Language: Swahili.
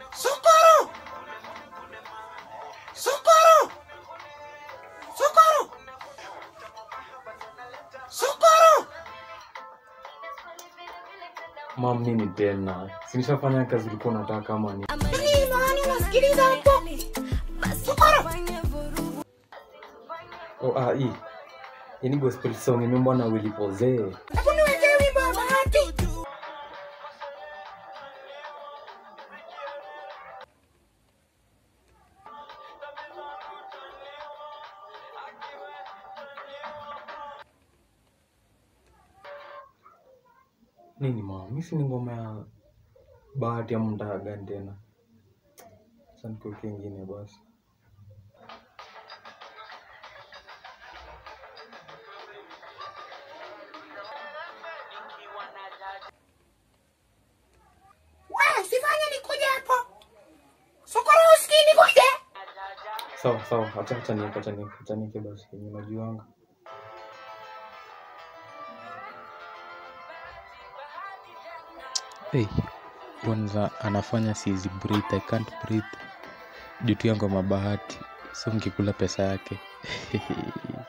Socorro! Socorro! Socorro! Socorro! mam nini tena sinishafanya kazi ulikuwa unataka kama ni Nini maana unasikiliza hapo? Socorro! oh, ah, hii hii ni gospel song imeimbwa na Willy Pose Hebu niwekee wimbo wa bahati. nini mam mi si ni ngoma ya bahati ya mtaa gani tena sasa nikuweke ingine basi Wewe usifanye nikuje hapo. Socorro usikii nikuje. sawa sawa acha acha nieke acha nieke acha nieke basi yenye najuanga Hey, kwanza anafanya sizi breathe, I can't breathe. Juu tu ya ngoma bahati. So ngikula pesa yake.